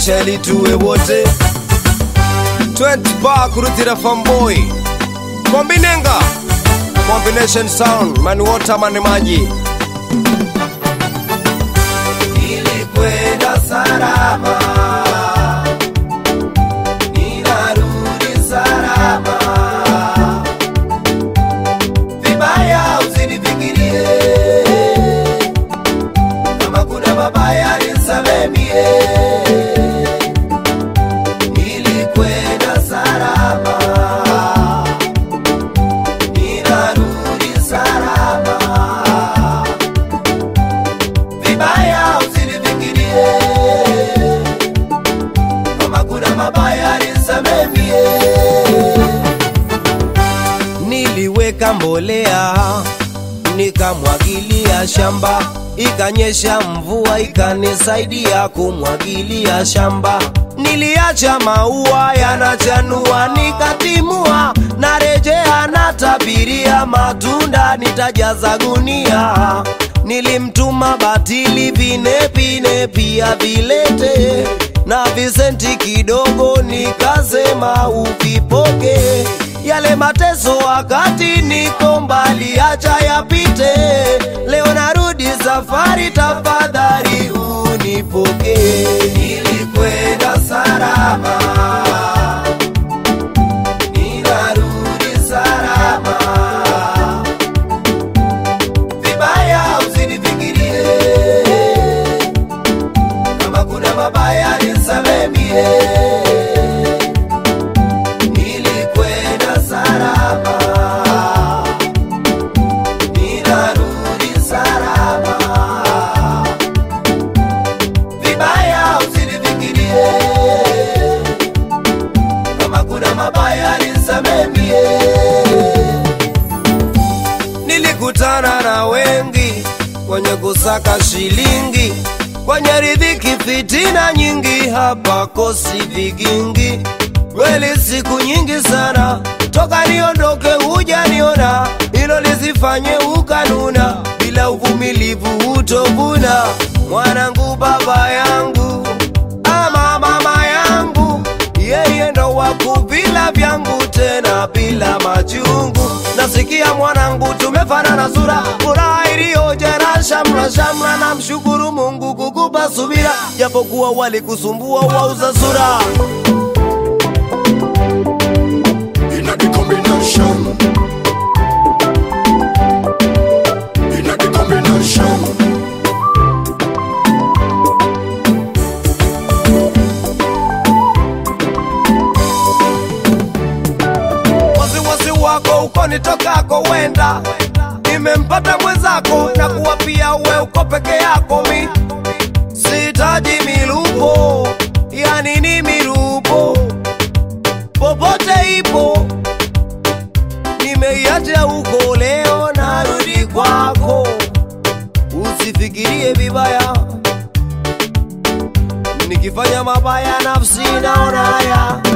maisha ili tuwe wote 20 bar kurutira famboy kombinenga combination sound mani water mani maji nilikwenda salama ninarudi salama vibaya usinifikirie kama kuna mabaya nisamemie nilikwenda salama ninarudi salama vibaya usinifikirie kama kuna mabaya nisamemie niliweka mbolea nikamwagilia shamba ikanyesha mvua ikanisaidia kumwagilia shamba niliacha maua yanachanua nikatimua narejea natabiria matunda nitajaza gunia nilimtuma batili vinepine pia vilete na visenti kidogo nikasema uvipoke yale mateso wakati niko mbali acha yapite leo narudi safari tafadhali unipoke nilikwenda salama ninarudi salama vibaya usinifikirie kama kuna mabaya nisamemie nilikwenda salama ninarudi salama vibaya usinifikirie kama kuna mabaya nisamemie nilikutana na wengi kwenye kusaka shilingi kwenye ridhiki fitina nyingi hapa kosi vigingi kweli siku nyingi sana toka niondoke hujaniona hilo lisifanye ukanuna bila uvumilivu utovuna mwanangu baba yangu ama mama yangu yeye ndo wakuvila vyangu tena bila majungu nasikia mwanangu tumefanana sura furaha iliyojera shamra shamra na mshukuru mungu kukupa subira japokuwa walikusumbua wauza sura in a the combination. In a the combination. wasiwasi wako uko nitokako wenda nimempata mwenzako na kuwa pia we uko peke yako mi sitaji milupo ya nini milupo popote ipo nimeiacha huko leo narudi kwako usifikirie vibaya nikifanya mabaya nafsi naona haya